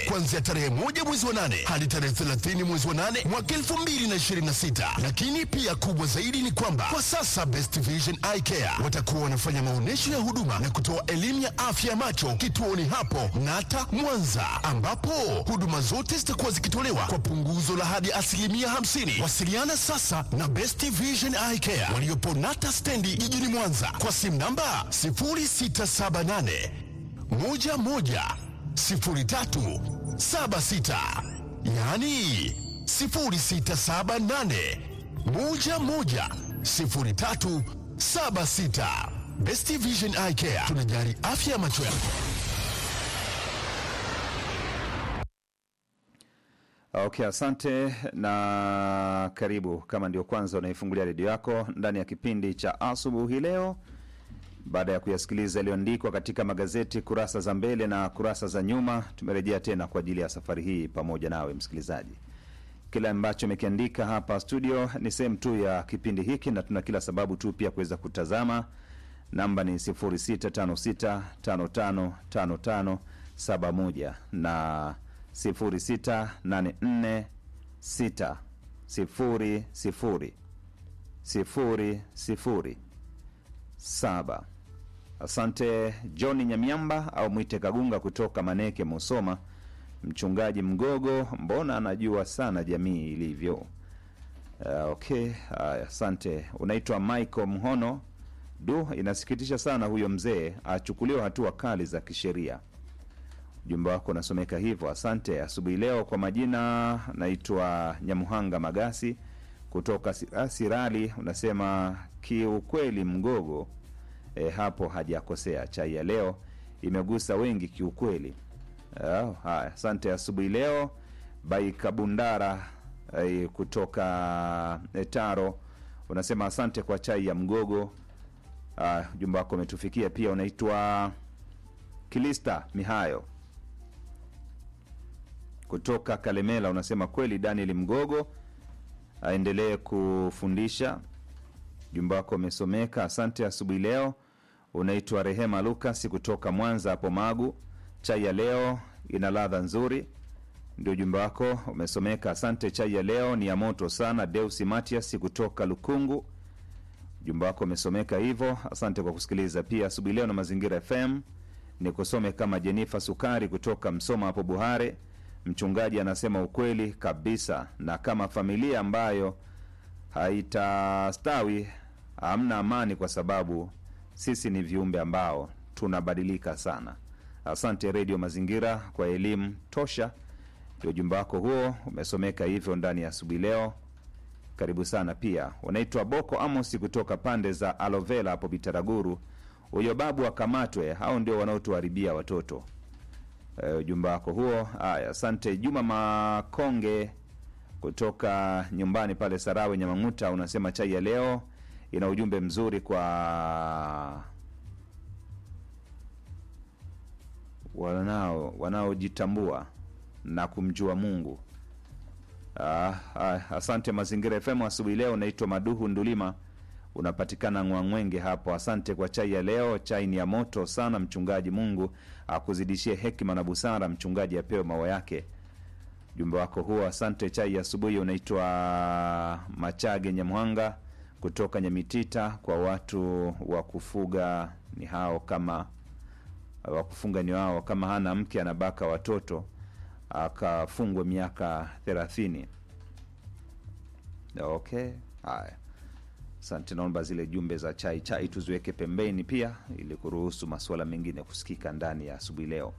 kuanzia tarehe moja mwezi wa nane hadi tarehe 30 mwezi wa nane mwaka 2026. Lakini pia kubwa zaidi ni kwamba kwa sasa Best Vision Eye Care watakuwa wanafanya maonyesho ya huduma na kutoa elimu ya afya ya macho kituoni hapo Nata Mwanza, ambapo huduma zote zitakuwa zikitolewa kwa punguzo la hadi asilimia 50. Wasiliana sasa na Best Vision Eye Care waliopo Nata stendi jijini Mwanza kwa simu namba 0678 11 03 76, yaani 0678 11 03 76. Best Vision Eye Care tunajali afya ya macho yako. Okay, asante na karibu. Kama ndio kwanza unaifungulia redio yako ndani ya kipindi cha asubuhi leo, baada ya kuyasikiliza yaliyoandikwa katika magazeti kurasa za mbele na kurasa za nyuma, tumerejea tena kwa ajili ya safari hii pamoja nawe msikilizaji. Kile ambacho imekiandika hapa studio ni sehemu tu ya kipindi hiki, na tuna kila sababu tu pia kuweza kutazama. Namba ni 0656555571 na 0684600007. Asante John Nyamiamba au mwite Kagunga kutoka Maneke, Musoma. Mchungaji Mgogo, mbona anajua sana jamii ilivyo. Uh, okay, haya, asante. Unaitwa Michael Mhono. Du, inasikitisha sana huyo mzee achukuliwa hatua kali za kisheria. Ujumbe wako unasomeka hivyo, asante. Asubuhi leo kwa majina naitwa Nyamuhanga Magasi kutoka Sira- Sirali, unasema kiukweli Mgogo e, hapo hajakosea. Chai ya leo imegusa wengi kiukweli. Oh, haya, asante. Asubuhi leo Bai Kabundara eh, kutoka eh, Taro unasema asante kwa chai ya Mgogo. Ah, ujumbe wako umetufikia pia. Unaitwa Kilista Mihayo kutoka Kalemela, unasema kweli Daniel Mgogo aendelee kufundisha. Ujumbe wako umesomeka, asante. Asubuhi leo unaitwa Rehema Lukas kutoka Mwanza hapo Magu, chai ya leo ina ladha nzuri, ndio ujumbe wako umesomeka, asante. Chai ya leo ni ya moto sana. Deusi Matias kutoka Lukungu, ujumbe wako umesomeka hivyo, asante kwa kusikiliza pia asubuhi leo na Mazingira FM. Ni kusome kama Jenifa Sukari kutoka Msoma hapo Buhare. Mchungaji anasema ukweli kabisa, na kama familia ambayo haitastawi hamna amani, kwa sababu sisi ni viumbe ambao tunabadilika sana. Asante Redio Mazingira kwa elimu tosha. Ndio ujumbe wako huo umesomeka hivyo ndani ya asubuhi leo. Karibu sana pia. Unaitwa Boko Amosi kutoka pande za Alovela hapo Bitaraguru. Huyo babu akamatwe, hao ndio wanaotuharibia watoto. Eh, ujumbe wako huo. Haya, asante. Juma Makonge kutoka nyumbani pale Sarawe Nyamang'uta, unasema chai ya leo ina ujumbe mzuri kwa wanao wanaojitambua na kumjua Mungu. Ah, ah, asante Mazingira FM asubuhi leo. Naitwa Maduhu Ndulima, unapatikana Ngwang'wenge hapo. Asante kwa chai ya leo, chai ni ya moto sana. Mchungaji, Mungu akuzidishie hekima na busara. Mchungaji apewe maua yake. Ujumbe wako huo, asante. Chai ya asubuhi unaitwa Machage Nyamhanga kutoka Nyamitita. Kwa watu wa kufuga ni hao kama wa kufunga ni wao, kama hana mke anabaka watoto akafungwa miaka thelathini. Okay, haya, asante. Naomba zile jumbe za chai chai tuziweke pembeni pia, ili kuruhusu masuala mengine kusikika ndani ya asubuhi leo.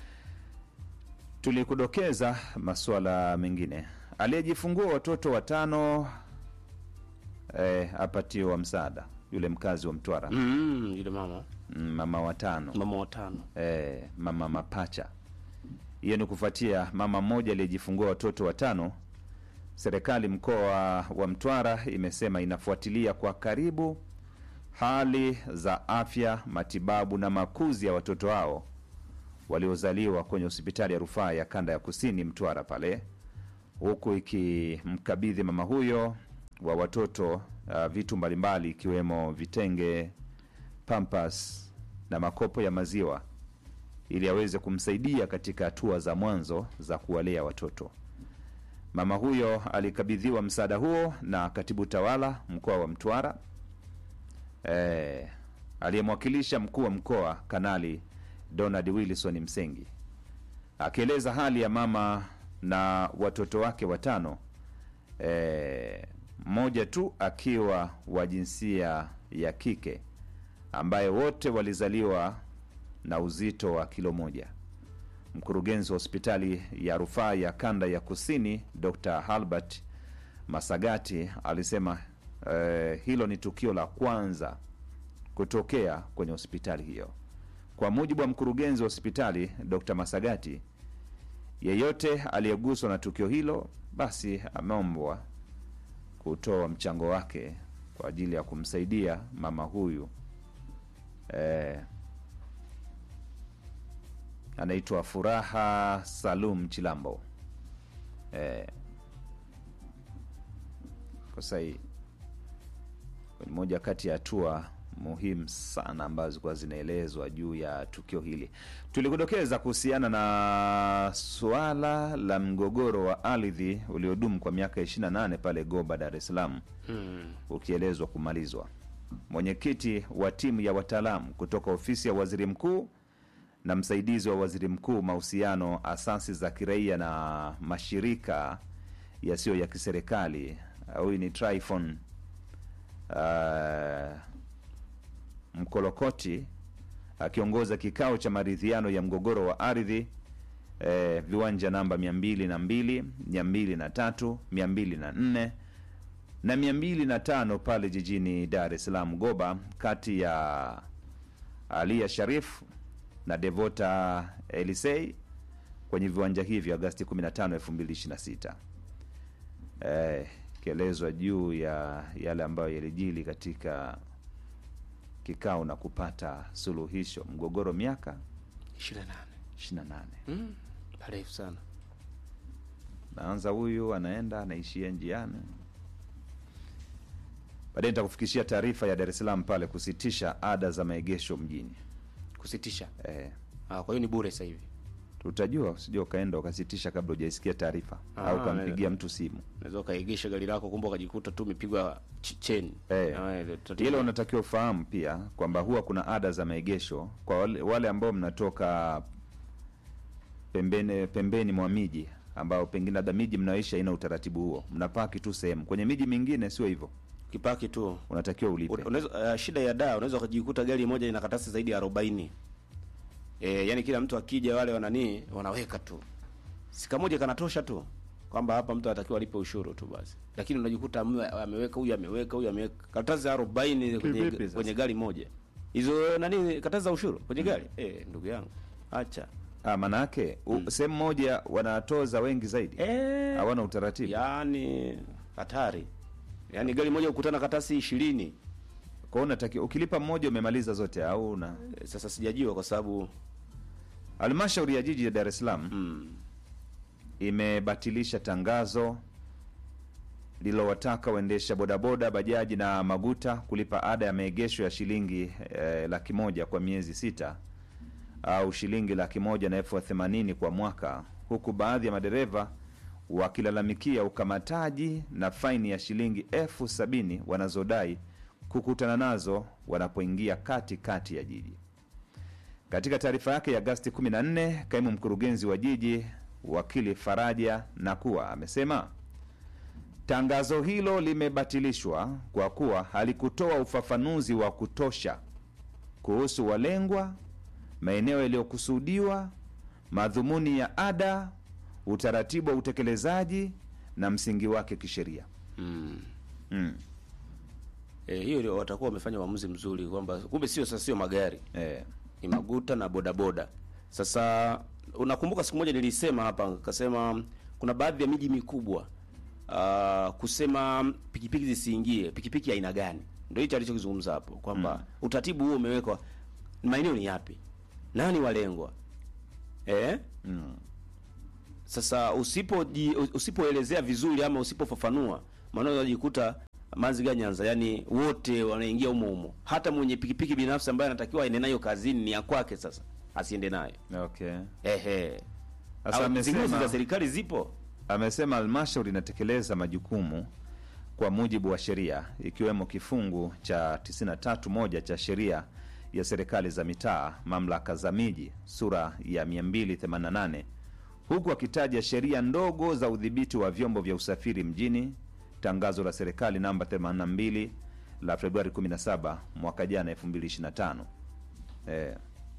Tulikudokeza masuala mengine, aliyejifungua watoto watano eh, apatiwa msaada, yule mkazi wa Mtwara Mm, yule mama mm, mama watano mama watano eh, mama mapacha. Hiyo ni kufuatia mama mmoja aliyejifungua watoto watano. Serikali mkoa wa Mtwara imesema inafuatilia kwa karibu hali za afya, matibabu na makuzi ya watoto hao waliozaliwa kwenye hospitali ya rufaa ya kanda ya kusini Mtwara pale, huku ikimkabidhi mama huyo wa watoto uh, vitu mbalimbali ikiwemo vitenge, pampas na makopo ya maziwa ili aweze kumsaidia katika hatua za mwanzo za kuwalea watoto. Mama huyo alikabidhiwa msaada huo na katibu tawala mkoa wa Mtwara eh, aliyemwakilisha mkuu wa mkoa Kanali Donald Wilson Msengi akieleza hali ya mama na watoto wake watano eh, mmoja tu akiwa wa jinsia ya kike ambaye wote walizaliwa na uzito wa kilo moja. Mkurugenzi wa hospitali ya rufaa ya kanda ya kusini Dr. Halbert Masagati alisema eh, hilo ni tukio la kwanza kutokea kwenye hospitali hiyo. Kwa mujibu wa mkurugenzi wa hospitali Dr. Masagati, yeyote aliyeguswa na tukio hilo basi ameombwa kutoa mchango wake kwa ajili ya kumsaidia mama huyu eh, anaitwa Furaha Salum Chilambo eh, kwa sahii ni moja kati ya hatua muhimu sana ambazo zilikuwa zinaelezwa juu ya tukio hili. Tulikudokeza kuhusiana na suala la mgogoro wa ardhi uliodumu kwa miaka 28 pale Goba, Dar es Salaam ukielezwa kumalizwa. Mwenyekiti wa timu ya wataalamu kutoka ofisi ya waziri mkuu na msaidizi wa waziri mkuu mahusiano, asasi za kiraia na mashirika yasiyo ya kiserikali, huyu ni Tryphon uh, Mkolokoti akiongoza kikao cha maridhiano ya mgogoro wa ardhi eh, viwanja namba mia mbili na mbili mia mbili na tatu mia mbili na nne na mia mbili na tano pale jijini Dar es Salaam Goba, kati ya Alia Sharif na Devota Elisei kwenye viwanja hivyo Agasti 15, 2026 eh, ikielezwa juu ya yale ambayo yalijili katika kikao na kupata suluhisho mgogoro miaka 28 28 mm, parefu sana naanza huyu anaenda anaishia njiani baadaye nitakufikishia taarifa ya Dar es Salaam pale kusitisha ada za maegesho mjini kusitisha eh, ah, kwa hiyo ni bure sasa hivi tutajua usije ukaenda ukasitisha kabla hujaisikia taarifa Ah, au ukampigia na- mtu simu unaweza ukaegesha gari lako kumbe ukajikuta tu umepigwa ch- cheni Eh. Ah, ile tatizo. hilo unatakiwa ufahamu pia kwamba huwa kuna ada za maegesho kwa wale, wale ambao mnatoka pembeni pembeni mwa miji ambao pengine labda miji mnaoishi haina utaratibu huo mnapaki tu sehemu kwenye miji mingine sio hivyo kipaki tu unatakiwa ulipe unaweza uh, shida ya daa unaweza ukajikuta gari moja ina katasi zaidi ya 40 eh yani kila mtu akija wale wananii wanaweka tu sika moja kanatosha tu kwamba hapa mtu anatakiwa alipe ushuru tu basi lakini unajikuta mwe- ameweka huyu ameweka huyu ameweka katasi za 40 kwenye, Kivipi sasa? kwenye gari moja hizo nani katasi za ushuru kwenye gari eh ndugu yangu acha ah, manake u- sehemu moja wanatoza wengi zaidi eh hawana utaratibu yani hatari yani gari moja ukutana katasi 20 kwa hiyo unatakiwa ukilipa mmoja umemaliza zote au una Eh, sasa sijajua kwa sababu halmashauri ya jiji ya Dar es Salaam mm, imebatilisha tangazo lililowataka waendesha bodaboda, bajaji na maguta kulipa ada ya maegesho ya shilingi eh, laki moja kwa miezi sita au shilingi laki moja na elfu themanini kwa mwaka, huku baadhi ya madereva wakilalamikia ukamataji na faini ya shilingi elfu sabini wanazodai kukutana nazo wanapoingia kati kati ya jiji. Katika taarifa yake ya Agasti 14, kaimu mkurugenzi wa jiji wakili Faraja Nakua amesema tangazo hilo limebatilishwa kwa kuwa halikutoa ufafanuzi wa kutosha kuhusu walengwa, maeneo yaliyokusudiwa, madhumuni ya ada, utaratibu wa utekelezaji na msingi wake kisheria. mm. Mm. E, hiyo ndio watakuwa wamefanya uamuzi mzuri kwamba kumbe sio sasa sio magari Eh, ni maguta na bodaboda. Sasa unakumbuka siku moja nilisema hapa nikasema kuna baadhi ya miji mikubwa uh, kusema pikipiki zisiingie, pikipiki aina gani? Ndio hicho alichokizungumza hapo kwamba Mm. utaratibu huo umewekwa, maeneo ni yapi, nani walengwa eh? mm. Sasa usipo usipoelezea vizuri ama usipofafanua, maana unajikuta Maziga Nyanza, yani wote wanaingia humo humo, hata mwenye pikipiki binafsi ambaye anatakiwa aende nayo kazini ni ya kwake. Sasa asiende nayo Okay. ehe Sasa Au zinguzi za amesema serikali zipo amesema halmashauri inatekeleza majukumu kwa mujibu wa sheria ikiwemo kifungu cha 93 moja cha sheria ya serikali za mitaa mamlaka za miji sura ya 288 huku akitaja sheria ndogo za udhibiti wa vyombo vya usafiri mjini tangazo la serikali namba 82 la Februari 17 mwaka jana 2025 eh.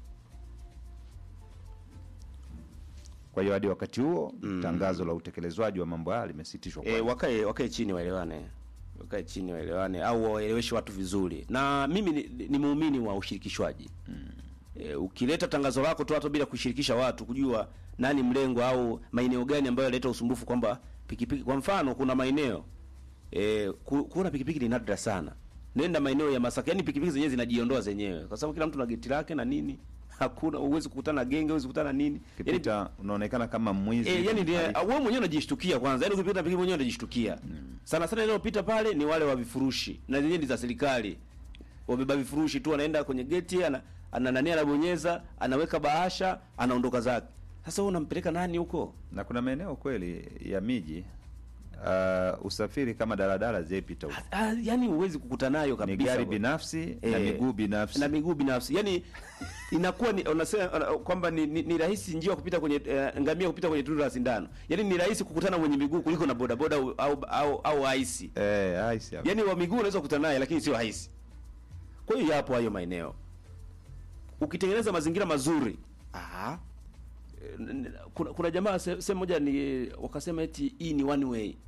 Kwa hiyo hadi wakati huo tangazo la utekelezwaji wa mambo haya limesitishwa e, kwanza. wakae wakae chini waelewane wakae chini waelewane au waeleweshe watu vizuri na mimi ni, ni muumini wa ushirikishwaji e, ukileta tangazo lako tu hata bila kushirikisha watu kujua nani mlengo au maeneo gani ambayo yaleta usumbufu kwamba pikipiki kwa mfano kuna maeneo e, ku, kuona pikipiki ni nadra sana nenda maeneo ya Masaka yani pikipiki zenyewe zinajiondoa zenyewe kwa sababu kila mtu na geti lake na nini hakuna uwezi kukutana na genge uwezi kukutana na nini yani, Kipita unaonekana kama mwizi. E, yani ndiye- Hali- wewe mwenyewe unajishtukia kwanza. Yaani ukipita pikipiki mwenyewe unajishtukia. Sana sana inayopita pale ni wale wa vifurushi na zenyewe ni za serikali. Wabeba vifurushi tu anaenda kwenye geti ana ana nani anabonyeza, anaweka bahasha, anaondoka zake. Sasa wewe unampeleka nani huko? na kuna maeneo kweli ya miji uh, usafiri kama daladala zepita huko. Ah, yani huwezi kukutana nayo Ni kabisa. gari bwana. binafsi na Eh, miguu binafsi. na miguu binafsi yani inakuwa ni unasema uh, kwamba ni, ni, ni rahisi njia kupita kwenye uh, ngamia kupita kwenye tundu la sindano yani ni rahisi kukutana mwenye miguu kuliko na bodaboda au au au, au haisi Eh, aisi hapo. yaani wa miguu unaweza kukutana naye lakini sio haisi kwa hiyo yapo hayo maeneo ukitengeneza mazingira mazuri aha n- n- kuna, kuna jamaa se- sehemu moja ni wakasema eti hii ni one way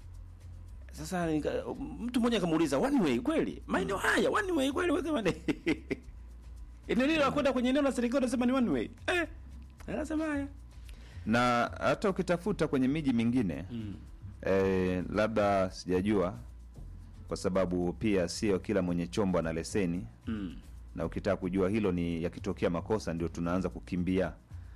sasa nika, mtu mmoja akamuuliza one way kweli maeneo haya one way kweli weka mane eneo lile la kwenda kwenye eneo la serikali unasema ni one way eh anasema haya na hata ukitafuta kwenye miji mingine eh, labda sijajua kwa sababu pia sio kila mwenye chombo ana leseni mm. na ukitaka kujua hilo ni yakitokea makosa ndio tunaanza kukimbia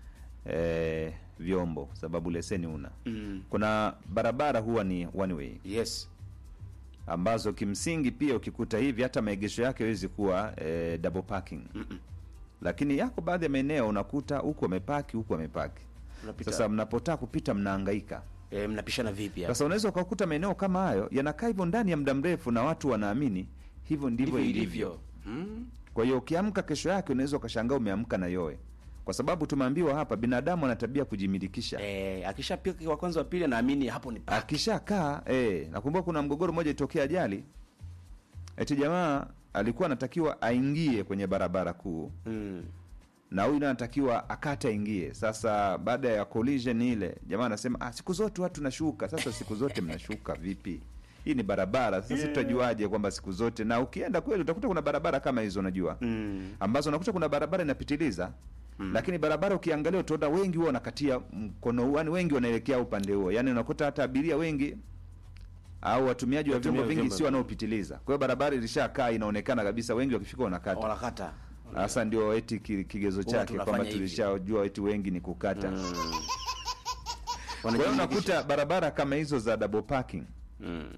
eh, vyombo sababu leseni una Mm. kuna barabara huwa ni one way yes ambazo kimsingi pia ukikuta hivi hata maegesho yake hawezi kuwa eh, double parking lakini yako baadhi ya maeneo unakuta huku amepaki huku amepaki Unapita- sasa mnapotaka kupita mnahangaika eh, mnapishana vipi hapa sasa unaweza ukakuta maeneo kama hayo yanakaa hivyo ndani ya muda mrefu na watu wanaamini hivyo ndivyo Ndivyo ilivyo mm. kwa hiyo ukiamka kesho yake unaweza ukashangaa umeamka na yoe kwa sababu tumeambiwa hapa binadamu ana tabia kujimilikisha Eh, akishapika wa kwanza wa pili anaamini hapo ni paki. akishakaa eh, nakumbuka kuna mgogoro mmoja itokea ajali eti jamaa alikuwa anatakiwa aingie kwenye barabara kuu Mm. na huyu naye anatakiwa akate aingie sasa baada ya collision ile jamaa anasema ah, siku zote watu nashuka sasa siku zote mnashuka vipi hii ni barabara sasa yeah. tutajuaje kwamba siku zote na ukienda kweli utakuta kuna barabara kama hizo unajua Mm. ambazo unakuta kuna barabara inapitiliza mm. lakini barabara ukiangalia utaona wengi huwa wanakatia mkono huu yani wengi wanaelekea upande huo yani unakuta hata abiria wengi au watumiaji wa Watumia vyombo vingi vyombo sio wanaopitiliza kwa hiyo barabara ilishakaa inaonekana kabisa wengi wakifika wanakata Wanakata. sasa ndio eti ki- kigezo chake tunafanya kwamba hivi. tulishajua eti wengi ni kukata Mm. kwa hiyo Wanajiandikisha. unakuta barabara kama hizo za double parking Mm.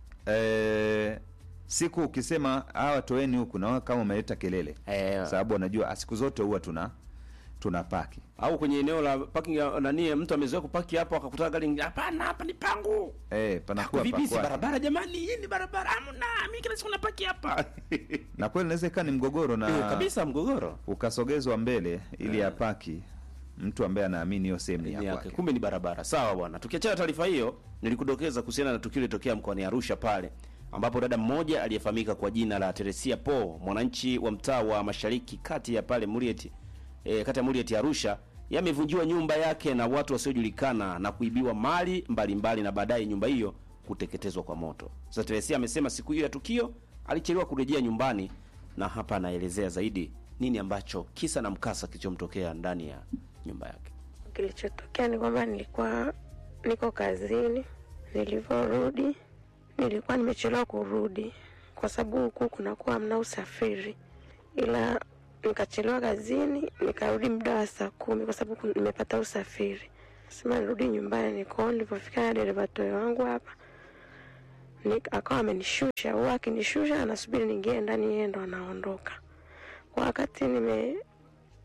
eh, siku ukisema hawa toeni huku na wao kama umeleta kelele Eh, sababu wanajua ah, siku zote huwa tuna tuna paki au kwenye eneo la parking ya nani mtu amezoea kupaki hapo akakutana gari lingine, hapana hapa ni pangu. eh, panakuwa Vipi si pakwake. barabara jamani? Hii ni barabara. Hamna, mimi kila siku napaki hapa. na kweli inaweza ikawa ni mgogoro Eh, na kabisa mgogoro. ukasogezwa mbele ili apaki mtu ambaye anaamini hiyo sehemu ni Ni ya yake. kwake Kumbe ni barabara. Sawa bwana. Tukiachana taarifa hiyo, nilikudokeza kuhusiana na tukio lilotokea mkoani Arusha pale ambapo dada mmoja aliyefahamika kwa jina la Teresia Po, mwananchi wa mtaa wa Mashariki kati ya pale Murieti, e, kati ya Murieti Arusha, yamevunjiwa nyumba yake na watu wasiojulikana na kuibiwa mali mbalimbali mbali, na baadaye nyumba hiyo kuteketezwa kwa moto. Sasa Teresia amesema siku hiyo ya tukio alichelewa kurejea nyumbani, na hapa anaelezea zaidi nini ambacho kisa na mkasa kilichomtokea ndani ya nyumba yake. Kilichotokea ni kwamba nilikuwa niko kazini, nilivyorudi nilikuwa nimechelewa kurudi kwa sababu huku kunakuwa hamna usafiri, ila nikachelewa kazini, nikarudi muda wa saa kumi kwa sababu kun- nimepata usafiri. Sema nirudi nyumbani, niko nilipofika na dereva toyo wangu hapa Ni- akawa amenishusha, huwa akinishusha anasubiri niingie ndani, yeye ndo anaondoka. Kwa wakati nime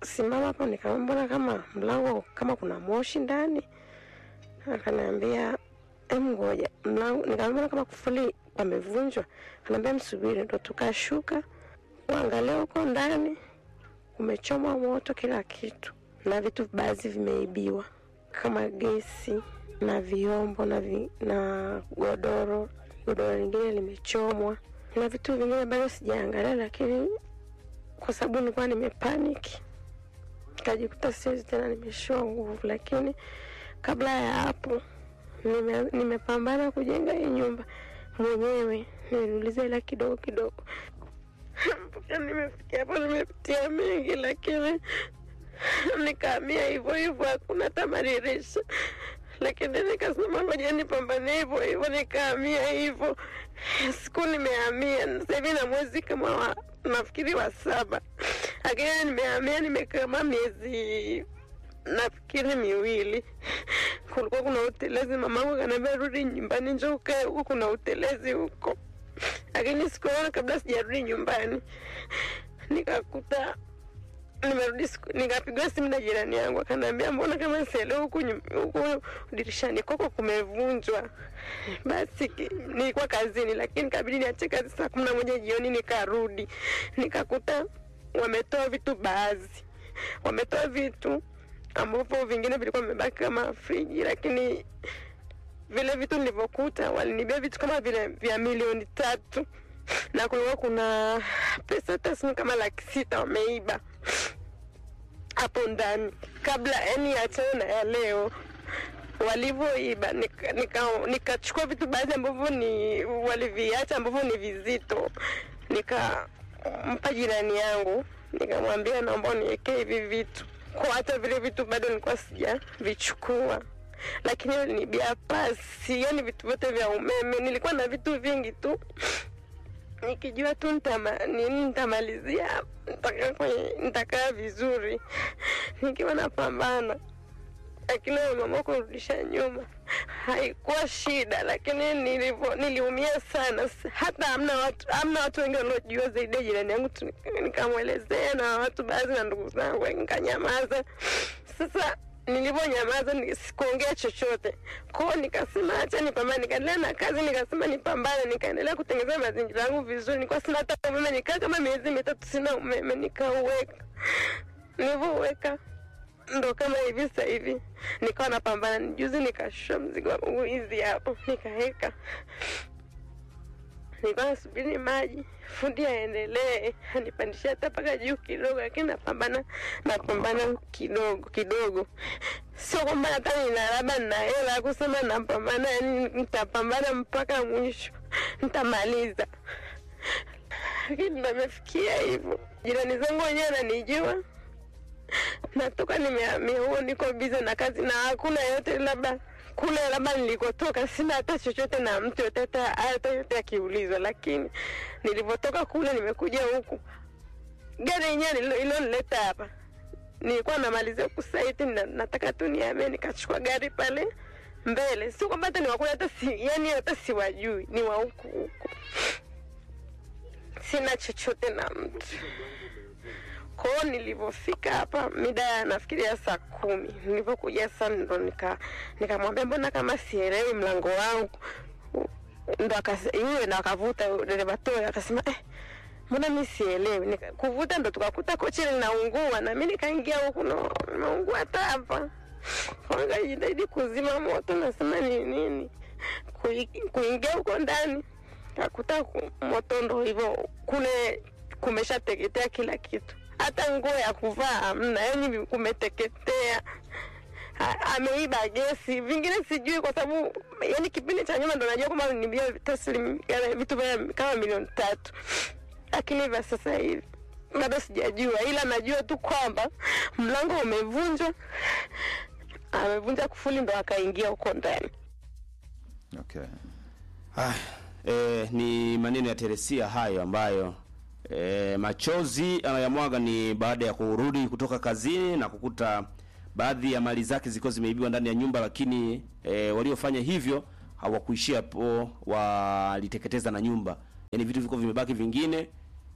simama hapo, nikamwambia mbona kama mlango kama kuna moshi ndani, akaniambia em, ngoja mlango. Nikamwambia mbona kama kufuli pamevunjwa, akaniambia msubiri. Ndo tukashuka kuangalia huko ndani, kumechomwa moto kila kitu, na vitu baadhi vimeibiwa kama gesi na vyombo na, vi, na godoro godoro lingine limechomwa na vitu vingine bado sijaangalia, lakini kwa sababu nilikuwa nimepaniki nikajikuta siwezi tena, nimeshiwa nguvu. Lakini kabla ya hapo nime, nimepambana kujenga hii nyumba mwenyewe, niliuliza hela kidogo kidogo mpaka nimefikia hapo. Nimepitia mengi, lakini nikaamia hivyo hivyo, hakuna tamaririsha lakini nikasema ngoja nipambane hivyo hivyo, nikahamia hivyo. Siku nimehamia sasa hivi na mwezi kama wa nafikiri wa saba, lakini nimehamia nimekama miezi nafikiri miwili. Kulikuwa kuna utelezi, mamangu kaniambia rudi nyumbani, njoo ukae huku, kuna utelezi huko, lakini sikuona kabla sijarudi nyumbani, nikakuta nimerudi nikapigwa simu na jirani yangu akaniambia, mbona kama sielewi huku huku dirishani kwako kumevunjwa. Basi nilikuwa kazini, lakini kabidi niache kazi saa kumi na moja jioni nikarudi, nikakuta wametoa vitu baadhi, wametoa vitu ambavyo vingine vilikuwa vimebaki kama friji, lakini vile vitu nilivyokuta walinibia vitu kama vile vya milioni tatu na kulikuwa kuna pesa taslimu kama laki sita wameiba hapo ndani, kabla yani achana na ya leo walivyoiba. Nikachukua nika, nika vitu baadhi ambavyo ni waliviacha ambavyo ni vizito, nikampa jirani yangu, nikamwambia naomba uniwekee hivi vitu, kwa hata vile vitu bado nilikuwa sijavichukua lakini walinibia pasi, yani vitu vyote vya umeme. Nilikuwa na vitu vingi tu nikijua tu nini nitamalizia, nitakaa kwenye nitakaa vizuri nikiwa napambana, lakini mama kurudisha nyuma haikuwa shida, lakini nilivyo niliumia sana. Hata hamna watu hamna watu wengi waliojua zaidi ya jirani yangu tu, nikamwelezea na watu baadhi na ndugu zangu, nikanyamaza. Sasa nilivyonyamaza sikuongea chochote kwao, nikasema acha nipambane, nikaendelea na kazi, nikasema nipambane, nikaendelea kutengeneza mazingira yangu vizuri. Nilikuwa sina hata umeme, nikaa kama miezi mitatu sina umeme, nikauweka. Nilivyoweka ndo kama hivi sasa hivi nikawa napambana. Juzi nikashusha mzigo wangu hizi hapo, nikaweka nilikuwa nasubiri maji fundi aendelee anipandishia hata mpaka juu kidogo, lakini napambana napambana kidogo kidogo. Sio kwamba hata nina labda nina hela ya kusema napambana, yani nitapambana mpaka mwisho, nitamaliza. Lakini nimefikia hivyo, jirani zangu wenyewe wananijua, natoka nimehamia huo, niko bize na kazi na hakuna yote labda kule labda nilikotoka sina hata chochote na mtu yote hata hata yote akiulizwa, lakini nilivyotoka kule nimekuja huku, gari yenyewe ilonileta hapa nilikuwa namalizia kusaiti na, nataka tu niame, nikachukua gari pale mbele. Sio kwamba hata ni wakule hata si, yani hata siwajui, ni wa huku huku, sina chochote na mtu kwao nilivyofika hapa mida ya nafikiria saa kumi nilivyokuja sasa ndo nika nikamwambia mbona kama sielewi mlango wangu ndo yule ndo akavuta dereva toyo akasema eh, mbona mi sielewi kuvuta ndo tukakuta kochi linaungua na mi nikaingia huku no nimeungua hata hapa nikajitahidi kuzima moto nasema ni nini kuingia huko ndani kakuta moto ndo hivyo kule kumeshateketea kila kitu hata nguo ya kuvaa hamna, yani kumeteketea. Ameiba gesi, vingine sijui, kwa sababu yani kipindi cha nyuma ndo najua kwamba nibia taslim vitu vya kama milioni tatu, lakini vya sasa hivi bado sijajua, ila najua tu kwamba mlango umevunjwa, amevunja kufuli ndo akaingia huko ndani. Okay. Ah, eh, ni maneno ya Teresia hayo ambayo E, machozi anayamwaga ni baada ya kurudi kutoka kazini na kukuta baadhi ya mali zake zilikuwa zimeibiwa ndani ya nyumba, lakini e, waliofanya hivyo hawakuishia hapo, waliteketeza na nyumba, yaani vitu vilikuwa vimebaki vingine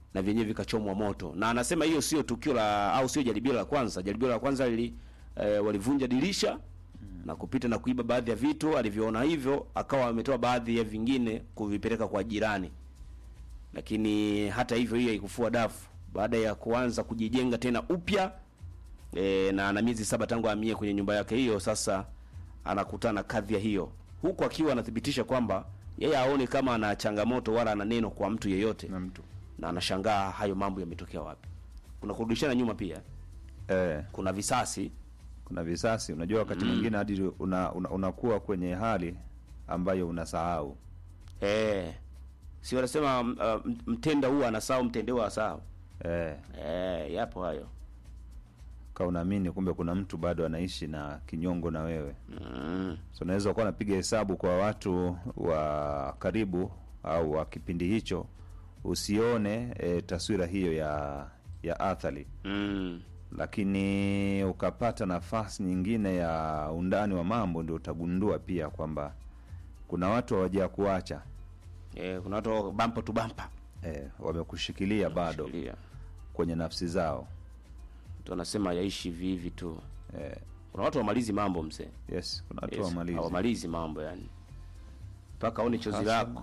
na vyenyewe vikachomwa moto, na anasema hiyo sio tukio la au sio jaribio la kwanza. Jaribio la kwanza lili eh, walivunja dirisha na kupita na kuiba baadhi ya vitu. Alivyoona hivyo, akawa ametoa baadhi ya vingine kuvipeleka kwa jirani, lakini hata hivyo hiyo haikufua dafu. Baada ya kuanza kujijenga tena upya e, na ana miezi saba tangu ahamie kwenye nyumba yake hiyo, sasa anakutana na kadhia hiyo, huku akiwa anathibitisha kwamba yeye aone kama ana changamoto wala ana neno kwa mtu yeyote, na mtu na anashangaa hayo mambo yametokea wapi. Kuna kurudishana nyuma pia, eh, kuna visasi kuna visasi. Unajua wakati mwingine hadi una, una, unakuwa kwenye hali ambayo unasahau eh, si wanasema uh, mtenda huwa anasahau mtendewa asahau. eh, Eh, yapo hayo ka unaamini kumbe kuna mtu bado anaishi na kinyongo na wewe mm. so unaweza kuwa napiga hesabu kwa watu wa karibu au wa kipindi hicho usione e, taswira hiyo ya ya athari Mm. lakini ukapata nafasi nyingine ya undani wa mambo ndio utagundua pia kwamba kuna watu hawaja kuacha Eh, kuna watu bampa tu bampa e, wamekushikilia bado Shikilia. kwenye nafsi zao Mtu anasema yaishi hivi hivi tu. e, Kuna watu wamalizi mambo mzee. yes kuna watu Yes, wamalizi hawamalizi mambo yani, mpaka aone chozi Hasa. lako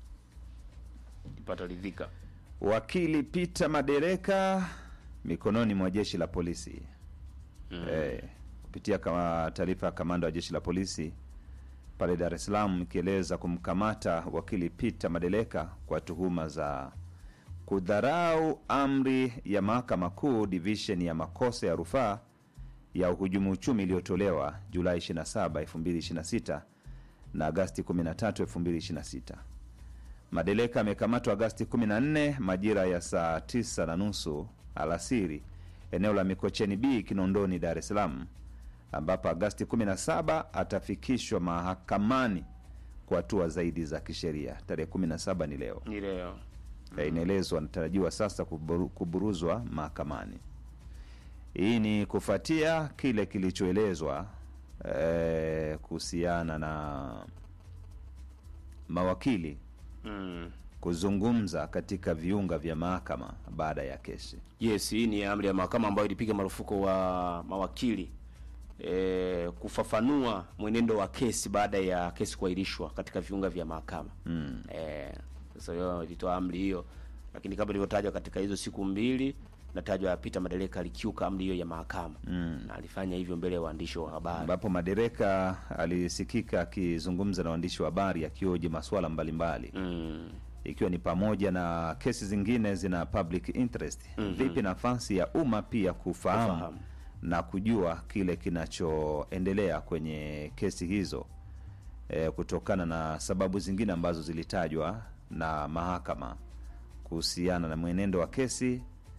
ipata ridhika. Wakili Peter Madereka mikononi mwa jeshi la polisi mm. eh, kupitia kama taarifa ya kamanda wa jeshi la polisi pale Dar es Salaam ikieleza kumkamata wakili Peter Madereka kwa tuhuma za kudharau amri ya mahakama kuu division ya makosa ya rufaa ya uhujumu uchumi iliyotolewa Julai 27, 2026 na Agasti 13, 2026. Madeleka amekamatwa Agasti 14 majira ya saa 9 na nusu alasiri eneo la Mikocheni B Kinondoni, Dar es Salaam, ambapo Agasti 17 atafikishwa mahakamani kwa hatua zaidi za kisheria. Tarehe 17 ni leo. Ni leo. Eh, inaelezwa anatarajiwa sasa kuburu, kuburuzwa mahakamani. Hii ni kufuatia kile kilichoelezwa eh, kuhusiana na mawakili Mm. kuzungumza katika viunga vya mahakama baada ya kesi. Yes, hii ni amri ya mahakama ambayo ilipiga marufuku wa mawakili e, kufafanua mwenendo wa kesi baada ya kesi kuahirishwa katika viunga vya mahakama. Mm. Eh, sasa hiyo ilitoa amri hiyo, lakini kama ilivyotajwa katika hizo siku mbili natajwa Peter Madereka alikiuka amri hiyo ya mahakama Mm. na alifanya hivyo mbele ya waandishi wa habari. ambapo Madereka alisikika akizungumza na waandishi wa habari akioji masuala mbalimbali Mm. ikiwa ni pamoja na kesi zingine zina public interest. Vipi nafasi ya umma pia kufahamu, Kufahamu. na kujua kile kinachoendelea kwenye kesi hizo e, kutokana na sababu zingine ambazo zilitajwa na mahakama kuhusiana na mwenendo wa kesi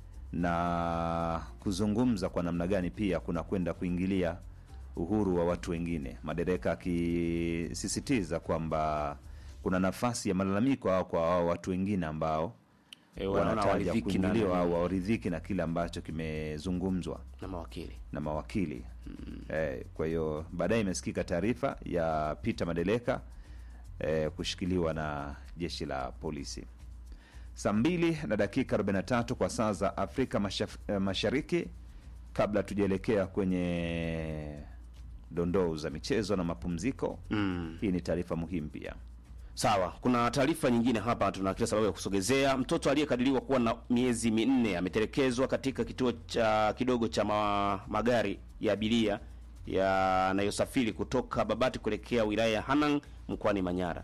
na kuzungumza kwa namna gani pia kuna kwenda kuingilia uhuru wa watu wengine. Madereka akisisitiza kwamba kuna nafasi ya malalamiko au kwa hao watu wengine ambao E, wanaona wanataja waridhiki na, kuingiliwa au na, waridhiki na kile ambacho kimezungumzwa na mawakili. na mawakili eh, kwa hiyo baadaye imesikika taarifa ya Peter Madeleka eh, kushikiliwa na jeshi la polisi saa mbili na dakika 43 kwa saa za Afrika mashaf, eh, Mashariki. Kabla tujaelekea kwenye dondoo za michezo na mapumziko Mm. hii ni taarifa muhimu pia. Sawa, kuna taarifa nyingine hapa, tuna kila sababu ya kusogezea. Mtoto aliyekadiriwa kuwa na miezi minne ametelekezwa katika kituo cha kidogo cha ma, magari ya abiria yanayosafiri kutoka Babati kuelekea wilaya ya Hanang mkoani Manyara.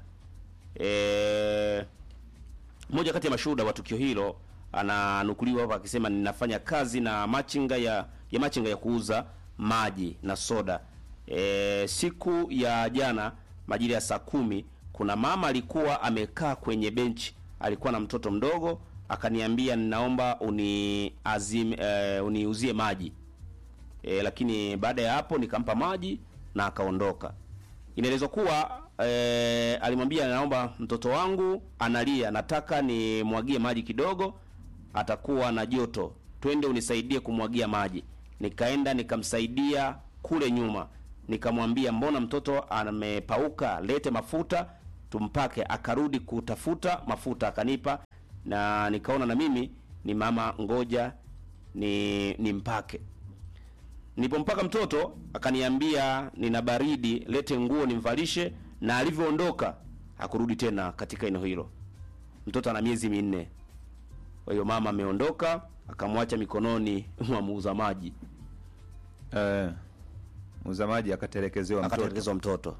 E, mmoja kati ya mashuhuda wa tukio hilo ananukuliwa hapa akisema, ninafanya kazi na machinga ya, ya machinga ya kuuza maji na soda. E, siku ya jana majira ya saa kumi kuna mama alikuwa amekaa kwenye benchi, alikuwa na mtoto mdogo, akaniambia ninaomba uni azim, e, uniuzie maji e, lakini baada ya hapo nikampa maji na akaondoka. Inaelezwa kuwa e, alimwambia naomba mtoto wangu analia, nataka nimwagie maji kidogo, atakuwa na joto, twende unisaidie kumwagia maji. Nikaenda nikamsaidia kule nyuma, nikamwambia mbona mtoto amepauka, lete mafuta tumpake. Akarudi kutafuta mafuta akanipa, na nikaona na mimi ni mama ngoja ni nimpake nilipompaka mtoto akaniambia nina baridi lete nguo nimvalishe na alivyoondoka hakurudi tena katika eneo hilo mtoto ana miezi minne kwa hiyo mama ameondoka akamwacha mikononi mwa muuza maji Eh, muuza maji akatelekezewa mtoto. akatelekezwa mtoto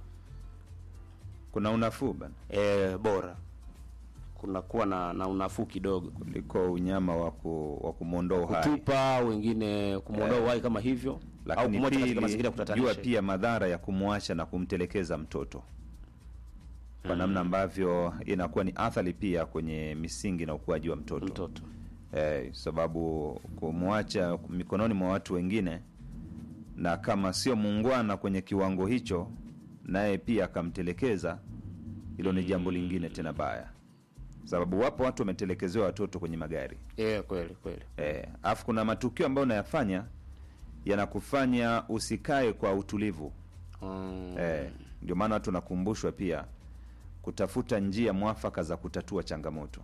Kuna unafuu bana e, bora kunakuwa na, na unafuu kidogo kuliko unyama wa ku, wa kumwondoa uhai. kutupa wengine kumwondoa uhai kama hivyo au Lakini kumwacha katika pili, mazingira ya jua kutatanisha pia madhara ya kumwacha na kumtelekeza mtoto kwa namna ambavyo inakuwa ni athari pia kwenye misingi na ukuaji wa mtoto, mtoto Eh, sababu kumwacha mikononi mwa watu wengine na kama sio muungwana kwenye kiwango hicho, naye pia akamtelekeza, hilo ni jambo lingine tena baya, sababu wapo watu wametelekezewa watoto kwenye magari e, kweli kweli eh, afu kuna matukio ambayo unayafanya yanakufanya usikae kwa utulivu mm. eh, ndio maana watu wanakumbushwa pia kutafuta njia mwafaka za kutatua changamoto.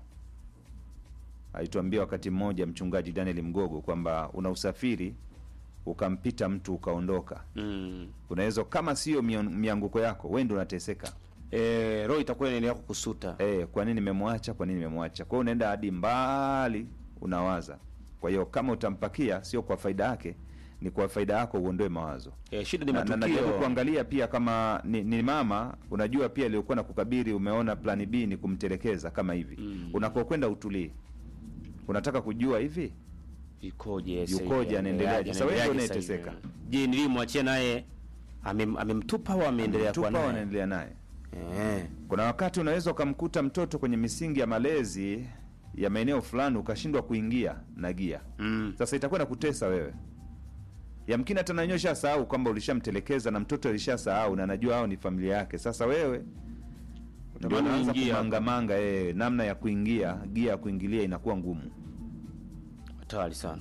Alituambia wakati mmoja mchungaji Daniel Mgogo kwamba una usafiri ukampita mtu ukaondoka, mm. unaweza kama sio mio- mianguko yako wewe ndio unateseka. e, roho itakuwa inaendelea kukusuta Eh, kwa nini nimemwacha? Kwa nini nimemwacha? Kwa hiyo unaenda hadi mbali, unawaza. Kwa hiyo kama utampakia, sio kwa faida yake, ni kwa faida yako, uondoe mawazo e, shida ni na, na, matukio najaribu kuangalia pia kama ni, ni mama unajua pia aliyokuwa na kukabiri umeona plani B ni kumtelekeza kama hivi mm. unakokwenda utulii unataka kujua hivi ikoje sasa Yukoje, hivi? anaendeleaje? Sasa wewe ndio Anaendeleaje sasa unayeteseka. hivi? je nilimwachia naye amem- amemtupa au ameendelea kuwa tupa naye wanaendelea naye Eh, kuna wakati unaweza ukamkuta mtoto kwenye misingi ya malezi ya maeneo fulani ukashindwa kuingia na gia mm. sasa itakuwa nakutesa wewe yamkini hata nanyewe ushasahau kwamba ulishamtelekeza na mtoto alishasahau na anajua hao ni familia yake sasa wewe ndio Utamani unaanza uingie hapo. kumangamanga eh, namna ya kuingia gia ya kuingilia inakuwa ngumu hatari sana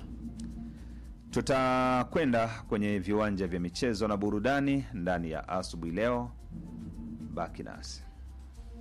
tutakwenda kwenye viwanja vya michezo na burudani ndani ya asubuhi leo baki nasi